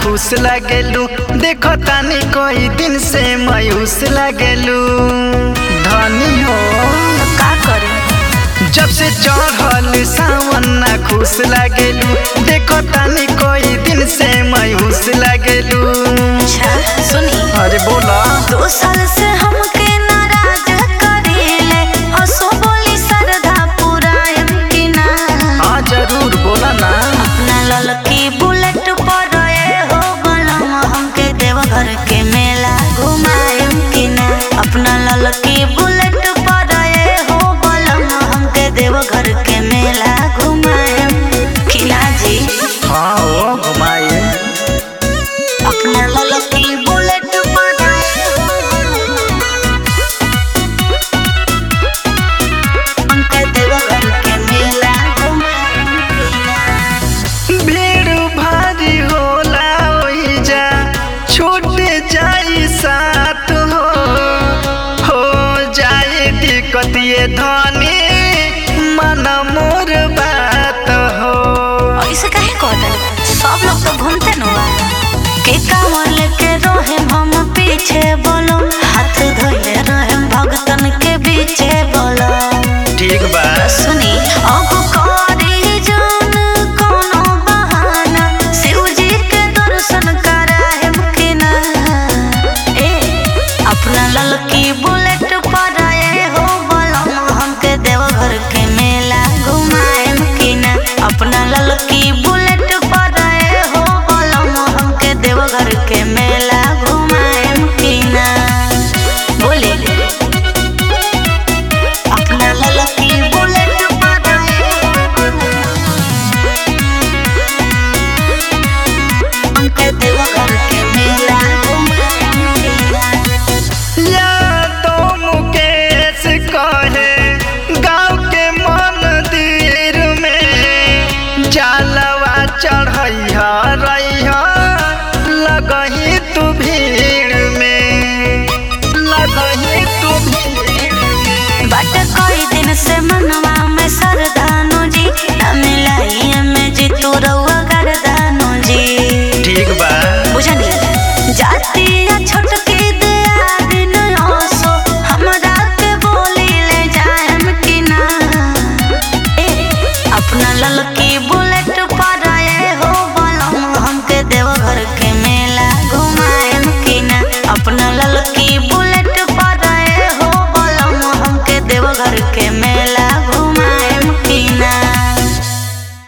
खुश लागेलू देखो तानी कोई दिन से मायूस लागेलू धनी हो का करी जब से चढ़ल सावन ना खुश लागेलू देखो तानी कोई दिन से मायूस लागेलू अच्छा सुनी अरे बोला दो साल से हमके नाराज करेले हंसो बोली सरधा पुरायम की ना हाँ जरूर बोला ना अपना ललकी बुलेट पर ए हो बलम हमके देवघर के मेला घुमायम की ना अपना ललकी बुलेट पर ए हो बलम हमके देवघर के मेला घुमायम की ना जी हाँ हो घुमाइए अपना ललकी बुलेट पर ए हो हमके देवघर के मेला घुमायम की ना भीड़ भारी होला ओइजा छूट जाई साथ हो हो जाए दिक्कत ये धनी मन मोर बात हो ऐसे काहे कहता सब लोग तो घूमते न बा के कांवर लेके रहे हम पीछे बोलो हाथ धोइले रहे भगतन के बीचे बोलो ठीक बा सुनी अब करी जान कोनो बहाना शिव जी के दर्शन कराहे कि ना ए अपना ललकी बुलेट पर आए हो बोलो हमके देवघर के मेला घुमाएम कि ना अपना ललकी बुलेट पर आए हो बोलो हमके देवघर के मेला घुमाएम कि ना बोले अपना ललकी बुलेट पर आए हमके देवघर के मेला घुमाएम कि ना या तो मुकेश कहे गाँव के मंदिर में जालवा चढ़ैया रैया लगही तू भीड़